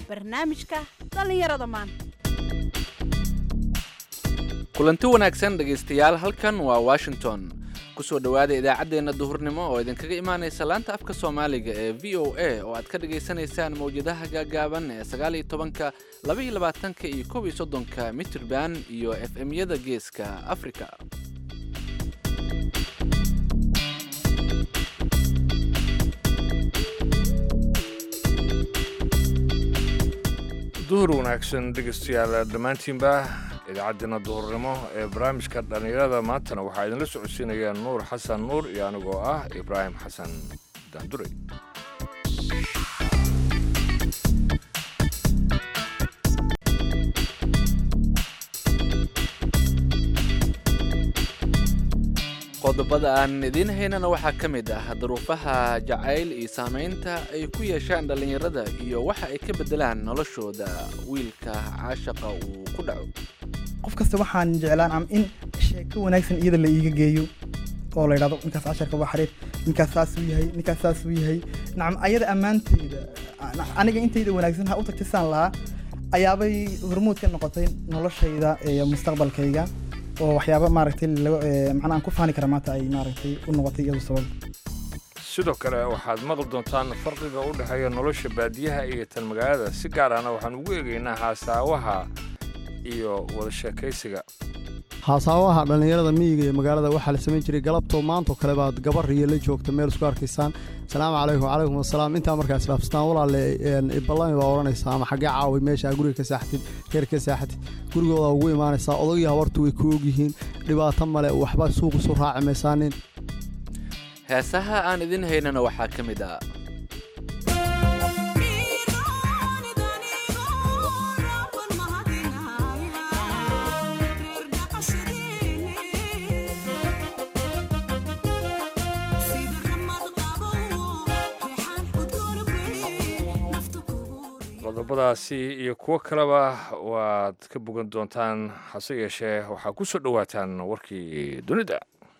barnaamijka dhallinyarada maanta kulanti wanaagsan dhegaystayaal halkan waa washington kusoo dhowaada idaacaddeenna duhurnimo oo idinkaga imaanaysa laanta afka soomaaliga ee v o a oo aad ka dhagaysanaysaan mawjadaha gaagaaban ee sagaaliyo tobanka labaiyo labaatanka iyo kob iyo soddonka mitirban iyo f m-yada geeska afrika duhur wanaagsan dhegaystayaal dhammaantiinba idaacaddeenna duhurnimo ee barnaamijka dhallinyarada maantana waxaa idinla socodsiinaya nuur xasan nuur iyo anigoo ah ibraahim xasan daandure qodobada aan idiin haynana waxaa ka mid ah duruufaha jacayl iyo saamaynta ay ku yeeshaan dhallinyarada iyo waxa ay ka beddelaan noloshooda wiilka caashaqa uu ku dhaco qof kasta waxaan jeclaan am in sheeko wanaagsan iyada la iiga geeyo oo la yidhahdo ninkaas casharka waa xariif ninkaas saasuu yahay ninkaas saasuu yahay nacam ayada ammaanteyda aniga intayda wanaagsan ha u tagtay saan lahaa ayaabay hormuud ka noqotay noloshayda iyo mustaqbalkayga oo waxyaaba maaragtay macnaa aan ku faani kara maanta ay maaragtay u noqotay iyadu sabab sidoo kale waxaad maqli doontaan farqiga u dhexeeya nolosha baadiyaha iyo tan magaalada si gaar ahna waxaan ugu eegaynaa haasaawaha iyo wada sheekaysiga haasaawaha dhallinyarada miyiga iyo magaalada waxaa la samayn jiray galabtoo maantoo kale baad gabar iyo la joogta meel isku arkaysaan asalaamu calaykum wacalaykum asalaam intaa markaa isdhaafsataan walaale ballami baa odhanaysaa ama xaggee caawi meesha guriga ka saaxatid reer ka saaxatid gurigooda ugu imaanaysaa odagii habartu way ku ogyihiin dhibaato male waxba suuq isu raaci maysaanin heesaha aan idin haynana waxaa ka mid ah qodobadaasi iyo kuwo kaleba waad ka bogan doontaan hase yeeshee waxaa ku soo dhowaataan warkii dunida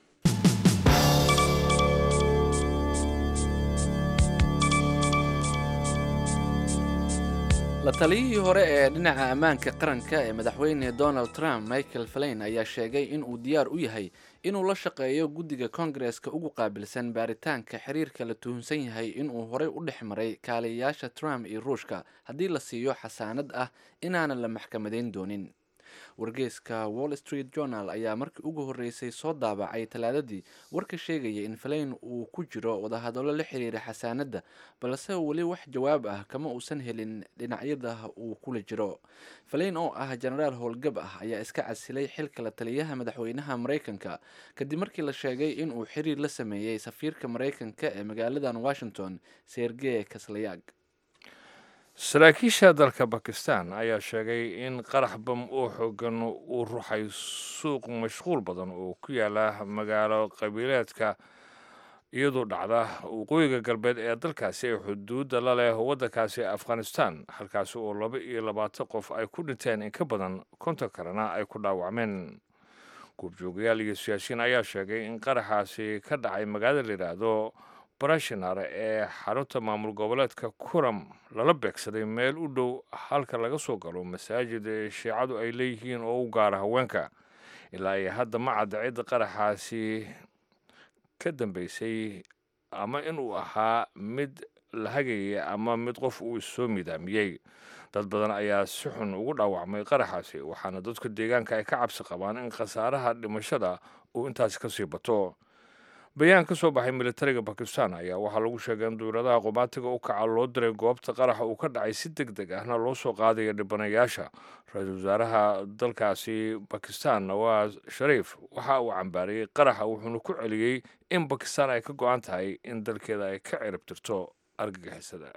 la taliyihii hore ee dhinaca ammaanka qaranka ee madaxweyne donald trump michael falain ayaa sheegay in uu diyaar u yahay inuu la shaqeeyo guddiga kongareska ugu qaabilsan baaritaanka xiriirka la tuhunsan yahay inuu horey u dhex maray kaaliyayaasha trump iyo ruushka haddii la siiyo xasaanad ah inaanan la maxkamadayn doonin wargeyska wall street journal ayaa markii ugu horreysay soo daabacay talaadadii warka sheegaya in falain uu ku jiro wadahadallo la xiriira xasaanadda balse weli wax jawaab ah kama uusan helin dhinacyada uu kula jiro falain oo ah jenaraal howlgab ah ayaa iska casilay xilka la taliyaha madaxweynaha maraykanka kadib markii la sheegay inuu xiriir la sameeyey safiirka maraykanka ee magaaladan washington sergey kaslayaag saraakiisha dalka bakistan ayaa sheegay in qarax bam oo xoogan uu ruxay suuq mashquul badan oo ku yaala magaalo qabiileedka iyadoo dhacda waqooyiga galbeed ee dalkaasi ee xuduudda la leh waddankaasi afghanistan halkaasi oo laba iyo labaatan qof ay ku dhinteen in ka badan konton kalena ay ku dhaawacmeen guurjoogayaal iyo siyaasiyiin ayaa sheegay in qaraxaasi ka dhacay magaalada la yidhaahdo barashinar ee xarunta maamul goboleedka kuram lala beegsaday meel u dhow halka laga soo galo masaajid shiicadu ay leeyihiin oo u gaara haweenka ilaa iyo hadda ma cadda cidda qaraxaasi ka dambeysay ama inuu ahaa mid la hagaya ama mid qof uu issoo midaamiyey dad badan ayaa si xun ugu dhaawacmay qaraxaasi waxaana dadka deegaanka ay ka cabsi qabaan in khasaaraha dhimashada uu intaasi kasii bato bayaan ka soo baxay militariga bakistan ayaa waxaa lagu sheegay in duuradaha qumaatiga u kaca loo diray goobta qaraxa uu ka dhacay si deg deg ahna loo soo qaadaya dhibanayaasha ra-iisul wasaaraha dalkaasi bakistan nawaas shariif waxa uu cambaariyey qaraxa wuxuuna ku celiyey in bakistan ay ka go-an tahay in dalkeeda ay ka cirib tirto argagixisada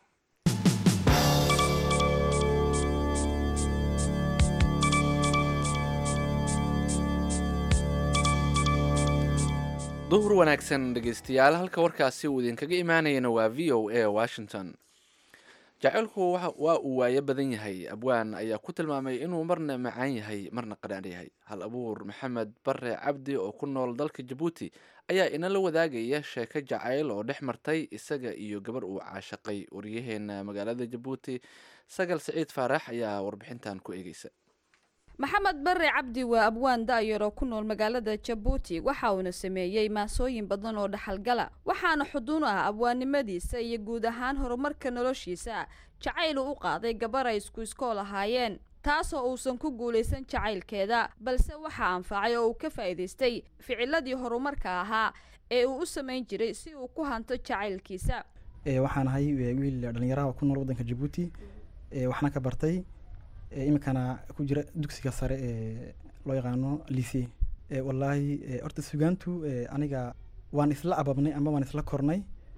duhur wanaagsan dhegaystayaal halka warkaasi uu idinkaga imaanayana waa v o a washington jacaylku waxa- waa uu waayo badan yahay abwaan ayaa ku tilmaamay inuu marna macaan yahay marna qadhaan yahay hal abuur maxamed bare cabdi oo ku nool dalka jabuuti ayaa inala wadaagaya sheeko jacayl oo dhex martay isaga iyo gabar uu caashaqay waryaheena magaalada jabuuti sagal siciid faarax ayaa warbixintan ku eegeysa maxamed bare cabdi waa abwaan da'yar oo ku nool magaalada jabuuti waxa uuna sameeyey maasooyin badan oo dhaxalgala waxaana xuduun u ah abwaannimadiisa iyo guud ahaan horumarka noloshiisa jacayl uu u qaaday gabar ay isku iskool ahaayeen taasoo uusan ku guulaysan jacaylkeeda balse waxaa anfacay oo uu ka faa'iidaystay ficiladii horumarka ahaa ee uu u samayn jiray si uu ku hanto jacaylkiisa Ee, waxaan ahay ee, wiil dhalinyaraha oo ku nool waddanka jabuuti ee, waxna ka bartay ee, iminkana ku jira dugsiga sare ee loo yaqaano lycee Ee, wallaahi ee, horta sugaantu ee, aniga waan isla ababnay ama waan isla kornay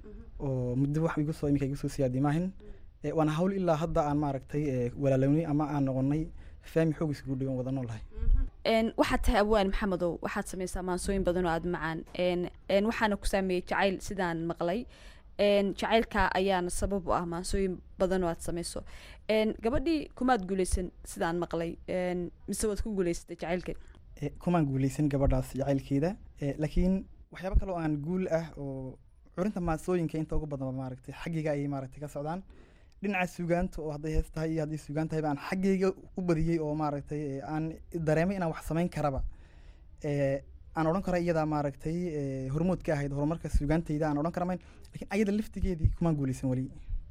oo muddo wax igu soo iminka igu soo siyaadi maahin Ee, waana hawl ilaa hadda aan maaragtay ee, walaalownay ama aan noqonay faami xoog isugu dhigan wada noolahay n waxaad tahay abwaan maxamedow waxaad samaysaa maansooyin badan oo aada macaan n n waxaana ku saameeyey jacayl sidaan maqlay n jacaylka ayaana sabab u ah maansooyin badan oo aad samayso n gabadhii kumaad guuleysan sidaan maqlay n mise waad ku guuleysatay jacaylka Ee, kumaan guuleysan gabadhaas jacaylkeeda Ee, laakiin waxyaabo kale oo aan guul ah oo curinta maasooyinka inta ugu badan maaragtay xaggayga ayay maaragtay ka socdaan dhinaca sugaanta oo hadday hees tahay iyo hadday sugaan tahay baan xaggayga u badiyey oo maaragtay ee, aan dareemay inaan wax samayn karaba Ee, aan odhan kara iyadaa maaragtay ee, hormood ka ahayd horumarka sugaantayda aan odhan kara mayn laakiin ayada laftigeedii kumaan guuleysan weli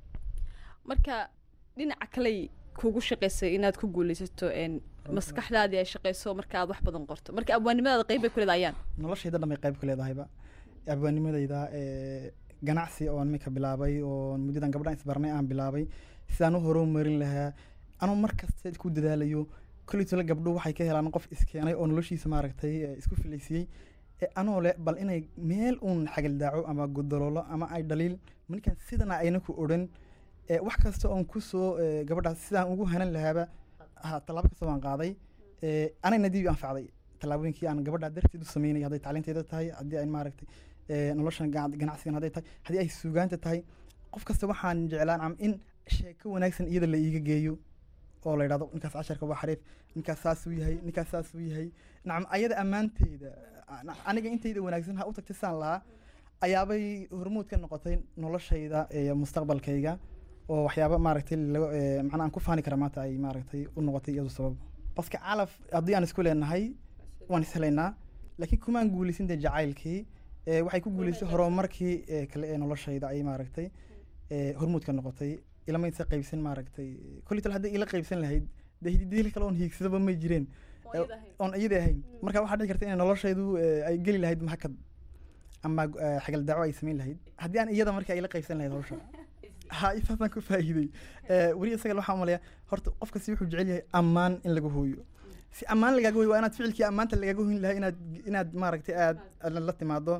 marka dhinaca kaley kugu shaqaysay inaad ku guuleysato n maskaxdaadii ay shaqayso marka aad wax badan qorto marka abwaannimadaada qeyb bay ku leedayaan noloshayda dhan bay qayb ku leedahayba abwaanimadayda ee, ganacsi oo iminka bilaabay oo muddadan gabdhahan isbarnay aan bilaabay sidaan u horumarin lahaa anuu mar kasta ku dadaalayo kolley tole gabdho waxay ka helaan qof iskeenay oo noloshiisa maaragtay ee, isku filaysiyey ee anoo le bal inay meel uun xagaldaaco ama godoloolo ama ay dhaliil markaan sidana ayna ku odhan ee, wax kasta oon kusoo ee, gabadhaas sidaan ugu hanan lahaaba ha tallaabo kasta waan qaaday ee, anayna dib i anfacday tallaabooyinkii aan gabadha darteed u sameynay hadday tacliinteeda tahay haddii ay maaragtay ee, noloshan gacan- ganacsigan hadday tahay haddii ay sugaanta tahay qof kasta waxaan jeclaan am in sheeko wanaagsan iyada la iiga geeyo oo la yidhahdo ninkaas casharka waa xariif ninkaas saasuu yahay ninkaas saasuu yahay nacam ayada ammaanteeda a- aniga intayda wanaagsan ha u tagtay saan lahaa ayaabay hormuud ka noqotay noloshayda ee mustaqbalkayga oo waxyaaba maaragtay laga ee, macnaha aan ku faani kara maanta ay maaragtay u noqotay iyadu sabab baska calaf haddii aan isku leenahay waan is helaynaa laakiin kumaan guuleysan dee jacaylkii ee, waxay ku guuleysay horumarkii ee, kale ee noloshayda ay maaragtay ee, hormuud ka noqotay ilamaysa qaybsan maaragtay kolli tal haddii ila qaybsan lahayd dee hididiil kale oon hiigsadaba may jireen oon iyada ahayn marka waxaa dhici karta in noloshaydu ee, ay geli lahayd maxakad ama eh, xagal daaco ay samayn lahayd haddii aan iyada marka ay la qaybsan lahayd hawsha ha isaasaan ku faa'iiday Eh, weli isaga waxaa umaleeya horta qof kasti wuxuu jecel yahay ammaan in laga hooyo si ammaan lagaaga hooyo waa inaad ficilkii ammaanta lagaaga hoyn lahaa inaad inaad maaragtay aad aad la timaado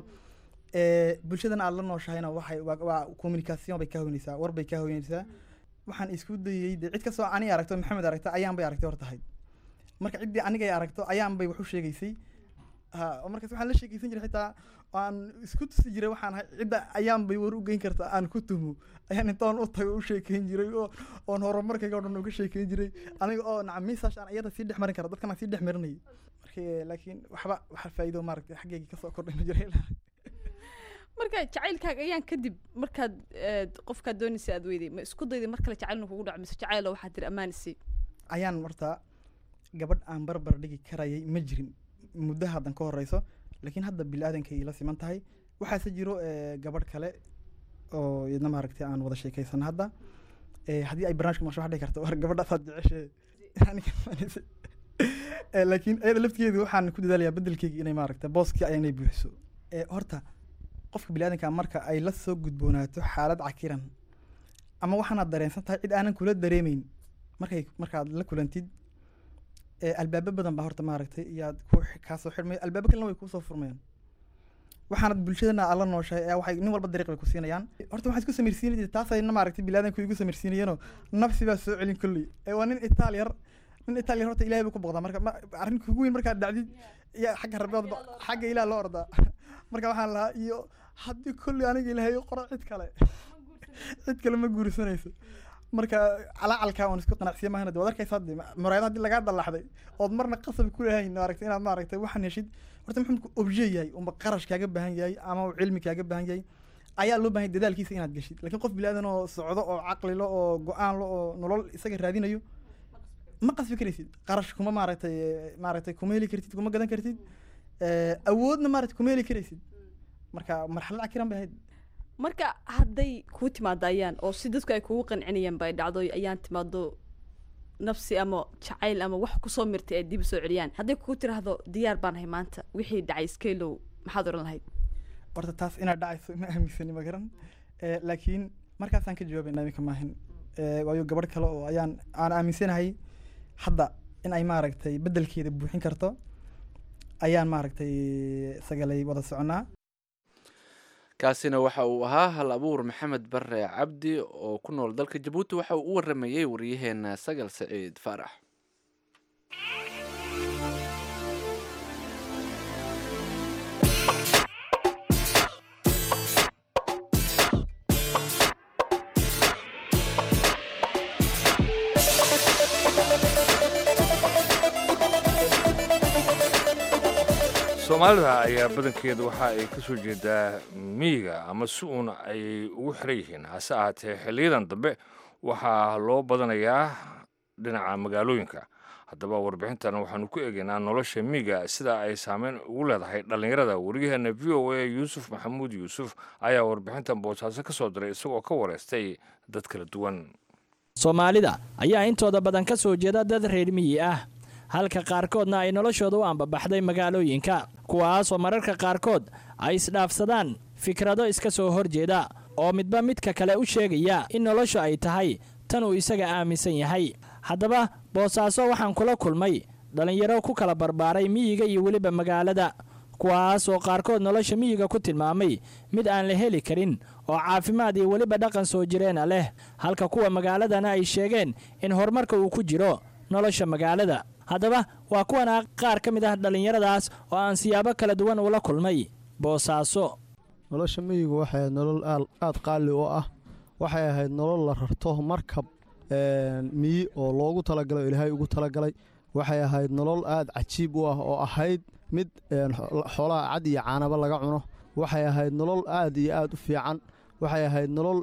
Eh, bulshadana aad la nooshahayna waxay waa- waa communication bay ka hoynaysaa war bay ka hoynaysaa waxaan isku dayey dee cid kastoo ani aragto maxamed aragta ayaan bay aragtay hor tahay marka ciddii aniga ay aragto ayaan bay wax u sheegaysay ha oo markaas waxaan la sheegaysan jiray xitaa aan isku tusi jiray waxaan ahay cidda ayaan bay war u geyn kartaa aan ku tumo ayaan intaan u tago u sheekeyn jiray oo oon horumarkayga oo dhan uga sheekeyn jiray aniga oo nacam miisaash aan iyada sii dhex marin kara dadkan aan sii dhex marinayay marka laakiin waxba waxa faa'iido maaragtay xaggayga kasoo kordhay ma jiray marka jacaylkaaga ayaan kadib markaad eh, qofkaad doonaysa aad weyday ma isku dayday mar kale jacaylna kugu dhaco mise jacaylo waxaad tiri ammaanisi ayaan horta gabadh aan barbar dhigi karayay ma jirin muddo haddan ka horeyso laakiin hadda bili-aadankay ila siman tahay waxaase jiro eh, gabadh kale oo iyadna maaragtay aan wada sheekaysan hadda Eh, haddii ay barnaamijka maqsho waxaa dhihi karta war gabadhaasaad jeceshe Aniga maanis- Eh, laakiin iyada laftigeedu waxaan ku dadaalayaa bedelkeyga inay maaragta booskii ay inay buuxiso Eh, horta qofka bili-aadanka marka ay la soo gudboonaato xaalad cakiran ama waxaanaad dareensan tahay cid aanan kula dareemeyn markay markaad la kulantid ee albaabo badan baa horta maaragtay iyaad ku xi- kaasoo xidhmay albaabo kalena way kuusoo furmayaan waxaanad bulshadana aad la nooshahay ayaa waxay nin walba dariiq bay ku siinayaan horta waxaad isku samirsiinaysa taasayna maaragtay bilaadanku igu samirsiinayeenoo nafsi baa soo celin kolley ee waa nin itaaliyar nin itaaliyar horta ilaahay buu ku boqdaa marka ma- arrin kugu weyn markaad dhacdid iyo xagga rabbiod xagga ilaah loo ordaa marka waxaan lahaa iyo haddii kolley aniga ilaahay u qoro cid kale cid kale ma guursanayso marka calacalkaa waan isku qanacsiya maahana de waad arkaysaa de muraayad haddii lagaa dallaxday ood marna qasab ku lehayn maaragtay inaad maaragtay waxaan heshid horta muxuu obje yahay unba qarash kaaga baahan yahay ama uu cilmi kaaga baahan yahay ayaa loo baahan yahay dadaalkiisa inaad geshid laakiin qof bilaadan oo socdo oo caqlilo oo go-aan lo oo nolol isaga raadinayo ma qasbi karaysid qarash kuma maaragtay maaragtay kuma heli kartid kuma gadan kartid awoodna maaragtay kuma heli karaysid marka marxalad cakiran bay ahayd marka hadday kuu timaado ayaan oo si dadku ay kugu qancinayaan bay dhacdo ayaan timaado nafsi ama jacayl ama wax kusoo mirtay ay dib soo celiyaan hadday kugu tiraahdo diyaar baan ahay maanta wixii dhacay skeelow maxaad oran lahayd horta taas inaad dhacayso ma aaminsani ma garan laakiin markaasaan ka jawaabayna iminka maahin waayo gabadh kale oo ayaan aan aaminsanahay hadda in ay maaragtay beddelkeeda buuxin karto ayaan maaragtay sagalay wada soconaa kaasina waxa uu ahaa hal abuur maxamed bare cabdi oo ku nool dalka jabuuti waxa uu u waramayey waryaheena sagal saciid faarax soomaalida ayaa badankeeda waxa ay ka soo jeedaa miyiga ama si uun ayay ugu xiran yihiin hase ahaatee xiliyadan dambe waxaa loo badanayaa dhinaca magaalooyinka haddaba warbixintan waxaanu ku eegaynaa nolosha miyiga sida ay saameyn ugu leedahay dhallinyarada wariyaheena v o a yuusuf maxamuud yuusuf ayaa warbixintan boosaaso ka soo diray isagoo ka wareystay dad kala duwan soomaalida ayaa intooda badan ka soo jeeda dad reer miyi ah halka qaarkoodna ay noloshooda u ambabaxday magaalooyinka kuwaasoo mararka qaarkood ay isdhaafsadaan fikrado iska soo horjeeda oo midba midka kale u sheegaya in noloshu ay tahay tan uu isaga aaminsan yahay haddaba boosaaso waxaan kula kulmay dhallinyaro ku kala barbaaray miyiga iyo weliba magaalada kuwaasoo qaarkood nolosha miyiga ku tilmaamay mid aan la heli karin oo caafimaad iyo weliba dhaqan soo jireena leh halka kuwa magaaladana ay sheegeen in horumarka uu ku jiro nolosha magaalada haddaba waa kuwana qaar ka mid ah dhallinyaradaas oo aan siyaabo kala duwan ula kulmay boosaaso nolosha miyigu waxay ahayd nolol aada qaali u ah waxay ahayd nolol la rarto markab miyi oo loogu talagalay oo ilaahay ugu talagalay waxay ahayd nolol aada cajiib u ah oo ahayd mid xoolaha cad iyo caanaba laga cuno waxay ahayd nolol aad iyo aad u fiican waxay ahayd nolol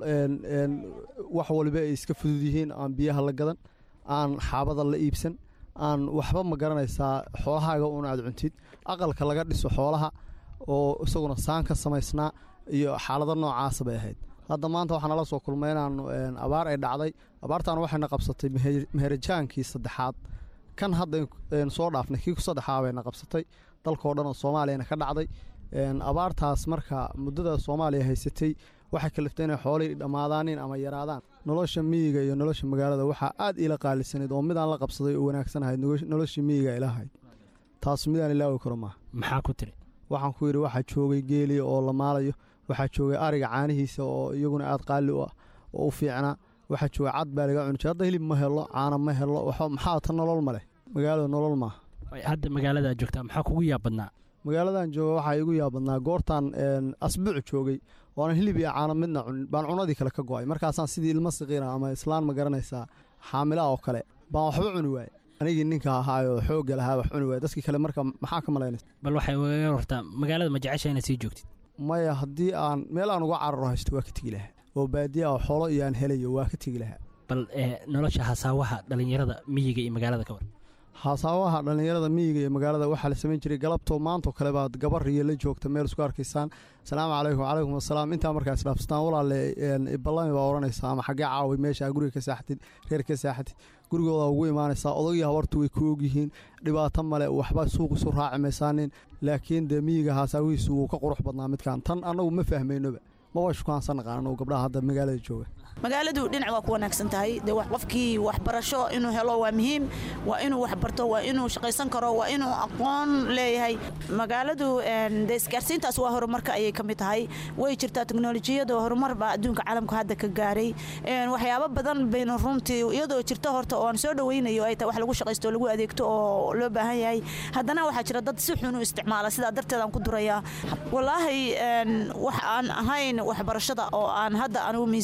wax waliba ay iska fudud yihiin aan biyaha la gadan aan xaabada la iibsan aan waxba ma garanaysaa xoolahaaga un aad cuntid aqalka laga dhiso xoolaha oo isaguna saan ka samaysnaa iyo xaalado noocaasa bay ahayd hadda maanta waxaa nala soo kulmay inaan abaar ay dhacday abaartan waxayna qabsatay meherajaankii saddexaad kan hadda soo dhaafnay kii ku saddexaa bayna qabsatay dalkao dhan oo soomaaliyana ka dhacday abaartaas marka muddada soomaaliya haysatay waxay kaliftay inay xoolihii dhammaadaanin ama yaraadaan nolosha miyiga iyo nolosha magaalada waxaa aad iila qaalisanayd oo midaan la qabsaday oo wanaagsanahayd noloshii miyiga ilahayd taas midaan ilaawi karo maaha maxaa ku tiri waxaan ku yidhi waxaa joogay geeliya oo la maalayo waxaa joogay ariga caanihiisa oo iyaguna aad qaali u ah oo u fiicnaa waxaa joogay cad baa laga cuni jira hadda hilib ma helo caana ma helo maxaa ta nolol ma leh magaalada nolol maaha hadda magaaladaad joogtaa maxaa kugu yaabadnaa magaaladan jooga waxaa igu yaabadnaa goortaan asbuuc joogay oonan hilib iyo caano midna cunin baan cunadii kale ka go'ay markaasaan sidii ilmo saqiira ama islaan ma garanaysaa xaamilaa oo kale baan waxba cuni waaye anigii ninka ahaayoo xoogga lahaa wax cuni waaye dadkii kale marka maxaa ka malaynaysa bal waxay waga hortaa magaalada ma jecesha inaad sii joogtid maya haddii aan meel aan uga cararo haysto waa ka tegi lahaa oo baadiya oo xoolo iyo aan helayo waa ka tegi lahaa bal nolosha hasaawaha dhallinyarada miyiga iyo magaalada ka war hasaawaha dhallinyarada miyiga iyo magaalada waxaa la samayn jiray galabtoo maantoo kale baad gabar iyo la joogta meel isku arkaysaan asalaamu calaykum wacalaykum asalaam intaa markaa isdhaafsataan walaale ballami baa odhanaysaa ama xaggee caawi meesha guriga ka saaxatid reer ka saaxatid gurigooda ugu imaanaysaa odagii habartu way ku ogyihiin dhibaato male waxba suuq isu raaci maysaanin laakiin dee miyiga hasaawihiisu wuu ka qurux badnaa midkan tan annagu ma fahmaynoba maba shukaansan naqaan anu gabdhaha hadda magaalada jooga magaaladu dhinac waa ku wanaagsan tahay de qofkii waxbarasho inuu helo waa muhiim waa inuu waxbarto waa inuu shaqaysan karo waa inuu aqoon leeyahay magaaladu de isgaarsiintaas waa horumarka ayay ka mid tahay way jirtaa teknolojiyada horumar baa adduunka caalamku hadda ka gaaray waxyaabo badan baynu runtii iyadoo jirto horta oo aan soo dhaweynayo ay tahay wax lagu shaqaysto oo lagu adeegto oo loo baahan yahay haddana waxaa jira dad si xun u isticmaala sidaa darteed aan ku durayaa wallaahi wax aan ahayn waxbarashada oo aan hadda anugu miisaaniyadii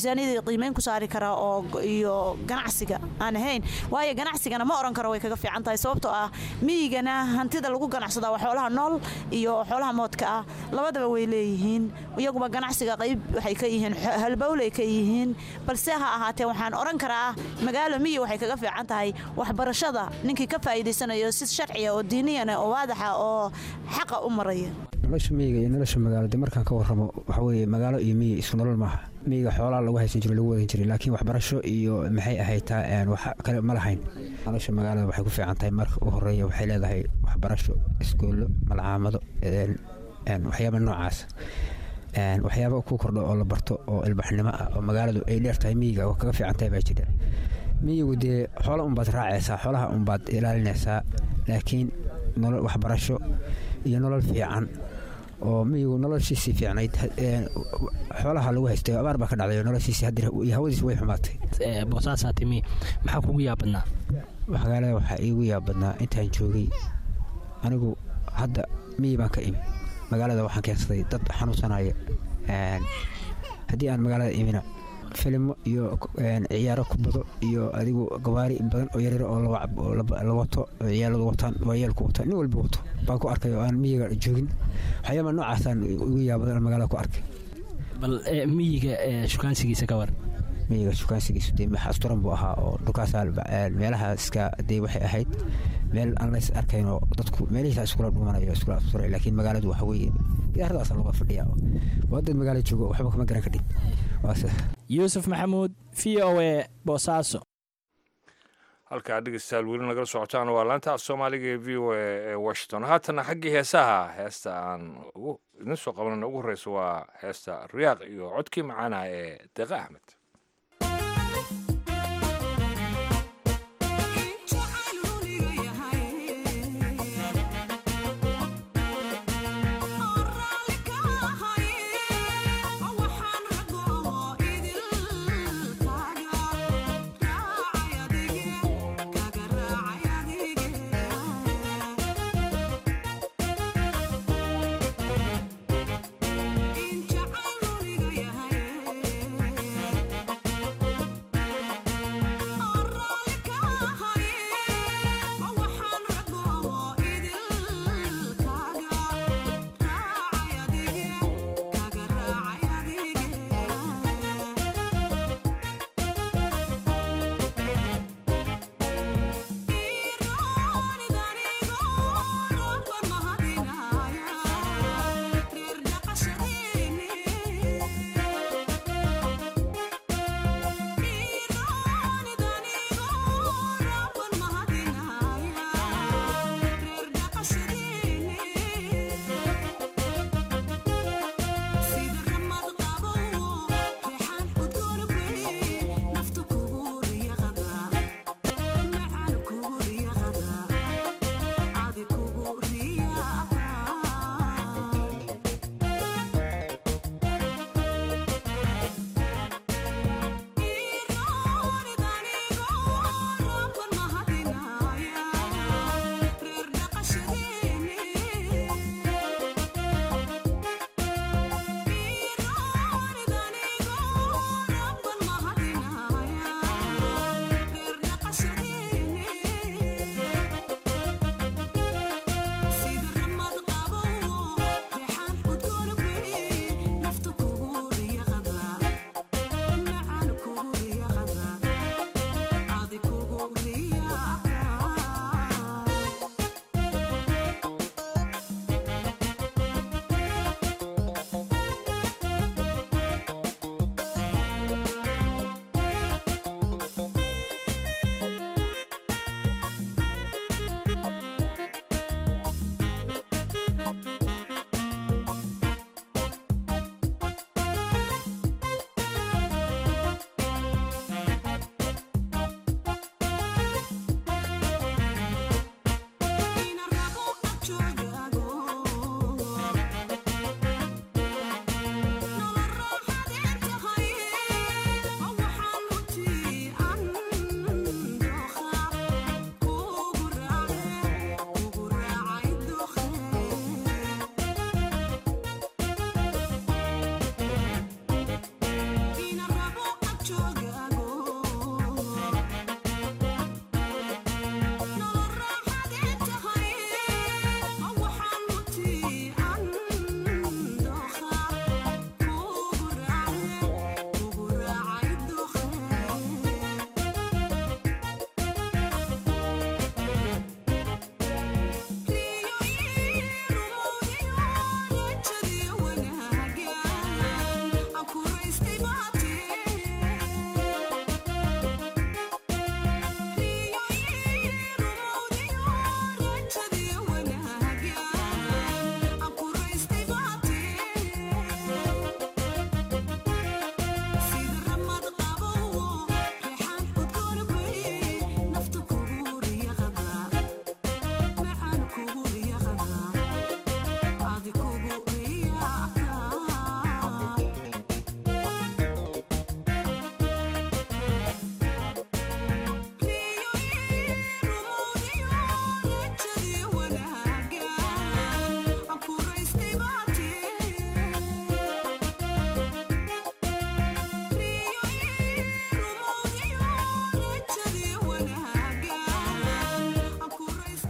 qiimeyn ku saari kara oo iyo ganacsiga aan ahayn waayo ganacsigana ma oran karo way kaga fiican tahay sababtoo ah miyigana hantida lagu ganacsadaa waa xoolaha nool iyo xoolaha moodka ah labadaba way leeyihiin iyaguba ganacsiga qayb waxay ka yihiin halbowlay ka yihiin balse ha ahaatee waxaan oran karaa magaalo miyi waxay kaga fiican tahay waxbarashada ninkii ka faa'iidaysanayo si sharciya oo diiniyana oo waadaxa oo xaqa u maraya nolosha miyiga iyo nolosha magaalo dee markaan ka warramo waxa weeye magaalo iyo miyi isku nolol maaha miyiga xoolaha lagu haysan jiro lagu wadan jiray laakiin waxbarasho iyo maxay ahaytaa wax kale ma lahayn nolosha magaalada waxay ku fiican tahay marka u horeeya waxay leedahay waxbarasho iskuullo malcaamado waxyaaba noocaas waxyaaba ku kordho oo la barto oo ilbaxnimo ah oo magaaladu ay dheer tahay miyiga oo kaga fiican tahay baa jira miyigu dee xoola unbaad raacaysaa xoolaha unbaad ilaalinaysaa laakiin nolol waxbarasho iyo nolol fiican oo miyigu noloshiisii fiicnayd xoolaha lagu haystay abaar baa ka dhacday noloshiisii hadir iyo hawadiisi way xumaatay boosaasaa timi maxaa kugu yaabadnaa magaalada waxaa iigu yaabadnaa intaan joogay anigu hadda miyi baan ka imi magaalada waxaan keensaday dad xanuunsanaya haddii aan magaalada imina filimo iyo ciyaaro kubado iyo adigu gabaari badan oo yaryar oo la wato ciyaaladu wataan waayeelku wataan nin walba wato baan ku arkay oo aan miyiga joogin waxyaaba noocaasaan ugu yaabadan magaalada ku arkay bal miyiga shukaansigiisa ka war miyiga shukaansigiisu dee asturan buu ahaa oo dhulkaasa meelahaaska dee waxay ahayd meel aan lays arkayn oo dadku meelihiisa iskula dhumanayo iskula asturay laakiin magaaladu waxa weeye gidaaradaasa looga fadhiya waa dad magaala joogo waxba kama garan kadhib yuusuf maxamuud v o a boosaaso halkaa dhegeystayaal weli nagala socotaan waa laanta af soomaaliga ee v o a ee washington haatana xaggii heesaha heesta aan idin soo qabanana ugu horreysa waa heesta riyaaq iyo codkii macaanaha ee deeqa axmed Yeah.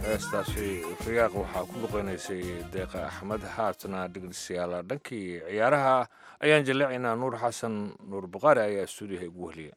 heestaasi riyaaq waxaa ku luqeynaysay deeqa axmed haatna dhegeystayaal dhankii ciyaaraha ayaan jaleecaynaa nuur xasan nuur buqaari ayaa stuudiyaha igu weheliya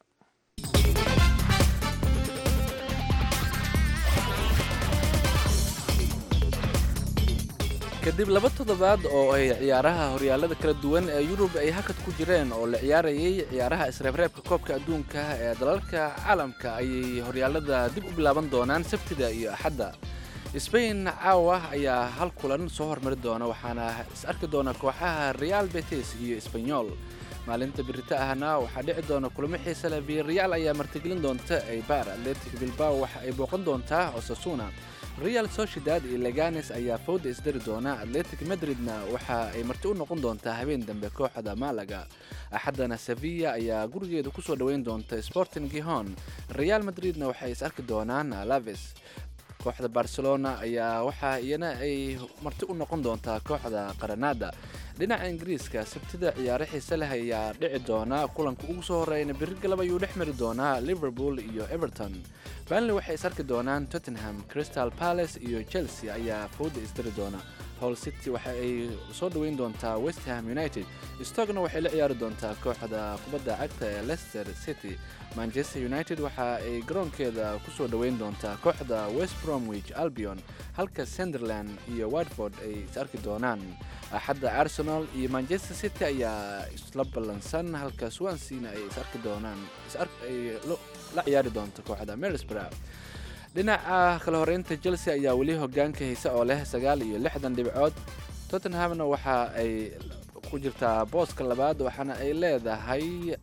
kadib laba toddobaad oo ay ciyaaraha horyaalada kala duwan ee yurub ay hakad ku jireen oo la ciyaarayay ciyaaraha isreebreebka koobka adduunka ee dalalka caalamka ayay horyaalada dib u bilaaban doonaan sabtida iyo axadda sbain caawa ayaa hal kulan soo hormari doona waxaana is arki doona kooxaha real betis iyo sbanyol maalinta birita ahna waxaa dhici doona kulamo xiise leh viareal ayaa martigelin doonta eibar atletic bilbao waxa ay booqan doontaa osasuna real sociedad iyo leganes ayaa fowda isdari doona atletic madridna waxa ay marti u noqon doontaa habeen dambe kooxda malaga axaddana sevilla ayaa gurigeeda kusoo dhoweyn doonta sporting gihon real madridna waxay is arki doonaan alaves kooxda barcelona ayaa waxaa iyana ay marti u noqon doontaa kooxda qaranada dhinaca ingiriiska sabtida ciyaaro xiise leh ayaa dhici doona kulanka ugu soo horeyna biri galab ayuu dhex mari doonaa liverpool iyo everton banley waxay is arki doonaan tottenham crystal palace iyo chelsea ayaa fowda isdari doona hall city waxa ay soo dhoweyn doontaa westham united stokna waxay la ciyaari doontaa kooxda kubadda cagta ee leicester city manchester united waxa ay garoonkeeda kusoo dhoweyn doontaa kooxda west bromwich albion halka sunderland iyo watford ay is arki doonaan axadda arsenal iyo manchester city ayaa isla ballansan halka swansena ay is arki doonaan ay la ciyaari doonto kooxda mersborough dhinaca kala horeynta chelsea ayaa weli hogaanka haysa oo leh sagaal iyo lixdan dhibcood tottenhamna waxa ay ku jirtaa booska labaad waxaana ay leedahay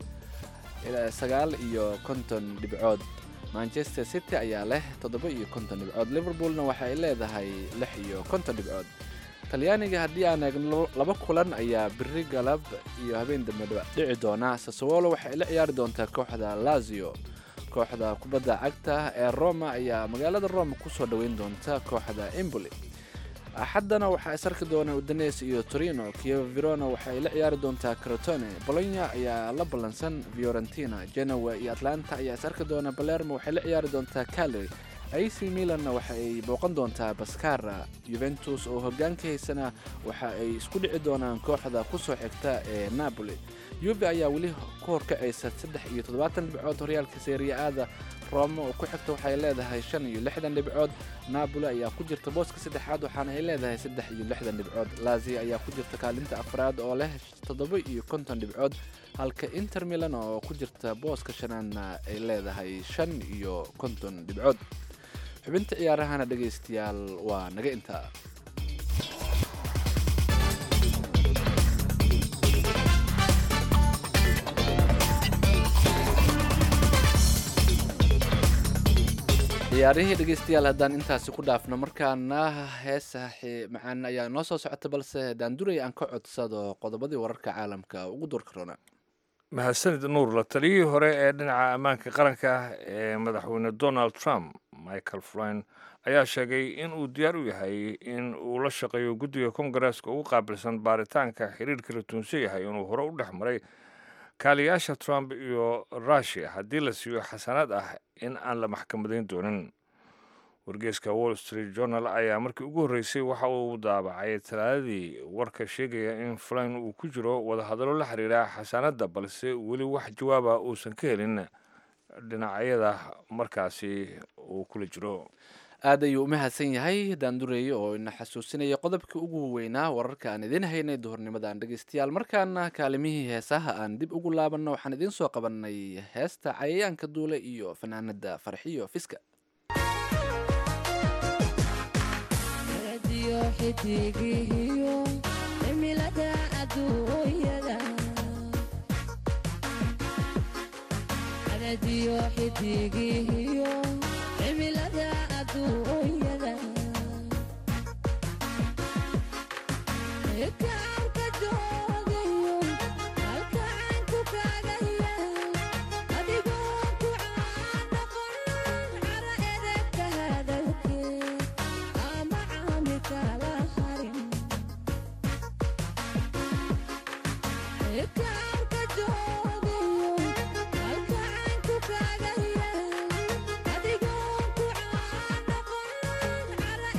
sagaal iyo konton dhibcood manchester city ayaa leh toddoba iyo konton dhibcood liverpoolna waxa ay leedahay lix iyo konton dhibcood talyaaniga haddii aan eegno laba kulan ayaa biri galab iyo habeen dambe dhici doona sasowolo waxay la ciyaari doontaa kooxda lazio kooxda kubadda cagta ee roma ayaa magaalada roma kusoo dhoweyn doonta kooxda emboli axaddana waxaa is arki doona udanes iyo torino kievo verona waxay la ciyaari doontaa crotone bolonya ayaa la ballansan fiorentina genoa iyo atlanta ayaa is arki doona balermo waxay la ciyaari doontaa caleri ac milanna waxa ay booqan doontaa baskara yuventus oo hogaanka haysana waxa ay isku dhici doonaan kooxda kusoo xigta ee napoli yuve ayaa weli ku horkacaysa saddex iyo toddobaatan dhibcood horyaalka seeriya-aada roma oo ku xigta waxay leedahay shan iyo lixdan dhibcood napoli ayaa ku jirta booska saddexaad waxaana ay leedahay saddex iyo lixdan dhibcood lazia ayaa ku jirta kaalinta afraad oo leh toddoba iyo konton dhibcood halka inter milan oo ku jirta booska shanaadna ay leedahay shan iyo konton dhibcood xubinta ciyaarahana dhegaystayaal waa naga intaa ciyaarihii dhegaystayaal haddaan intaasi ku dhaafno markaana heesa macaan ayaa noo soo socota balse daanduray aan ka codsado qodobadii wararka caalamka ugu doorka roona mahadsanid nuur la taliyihii hore ee dhinaca ammaanka qaranka ee madaxweyne donald trump michael flyn ayaa sheegay in uu diyaar u yahay in uu la shaqeeyo guddiga kongareeska ugu qaabilsan baaritaanka xiriirka la tuunsan yahay inuu hore u dhex maray kaaliyaasha trump iyo rushia haddii la siiyo xasanaad ah in aan la maxkamadayn doonin wargeeska wall street journal ayaa markii ugu horreysay waxa uu daabacay talaadadii warka sheegaya in flyn uu ku jiro wadahadallo la xiriira xasaanadda balse weli wax jawaaba uusan ka helin dhinacyada markaasi uu kula jiro aad ayuu u mahadsan yahay daandureeye oo ina xasuusinaya qodobkii ugu weynaa wararka aan idiin haynay duhurnimadan dhegeystayaal markaana kaalimihii heesaha aan dib ugu laabanno waxaan idiin soo qabanay heesta cayayaanka duule iyo fanaanada farxiyo fiska Adigo ku aan noqon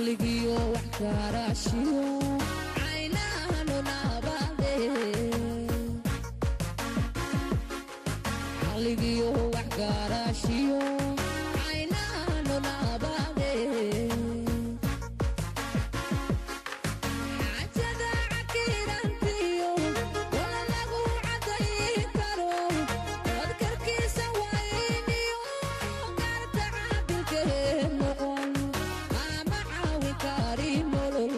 caqligiyo wax karaashiyo caynahanu naabade caqligiyo wax karaashiyo caynahanu naabade xaajada cakirantiyo wala lagu cadayi karo wadkarkiisa wayniyo gaarta caabilkee noqon ama caawin kari nolol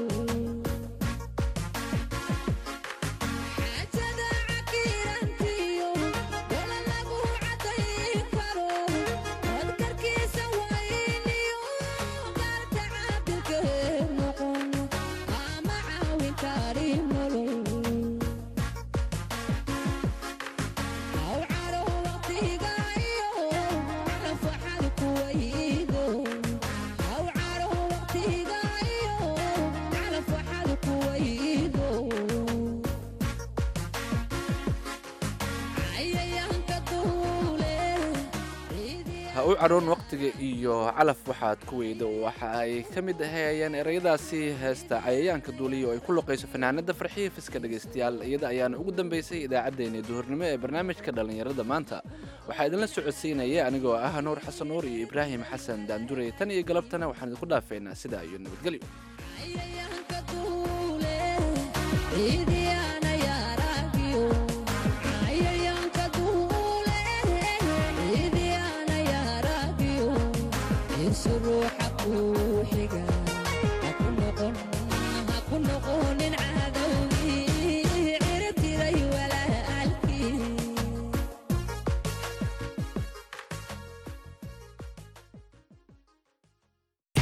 xaajada cakirantiyo wala lagu cadayi karo wadkarkiisa wayniyo gaarta caabilkee noqon ama caawin kari nolol aw caro waqtiga iyo nafaxad kuwaydo aw caro waqtiga iyo nafaxad kuwaydo cayayaanka duule ha u cadhoon waqtiga iyo calaf waxaad ku weyda waxa ay ka mid ahayeen ereyadaasi heesta cayayaanka duuliya oo ay ku luqayso fanaanada farxiya fiska dhegaystayaal iyada ayaana ugu dambeysay idaacaddeenii duhurnimo ee barnaamijka dhallinyarada maanta waxaa idinla socodsiinaya anigoo ah nuur xasan nuur iyo ibraahim xasan daandurey tan iyo galabtana waxaan idinku dhaafeynaa sidaa iyo nabadgelyo cayayaanka duule ciidiyaana yaaragiyo cayayaanka duule ciidiyaana yaaragiyo irsu ruuxa kuu xiga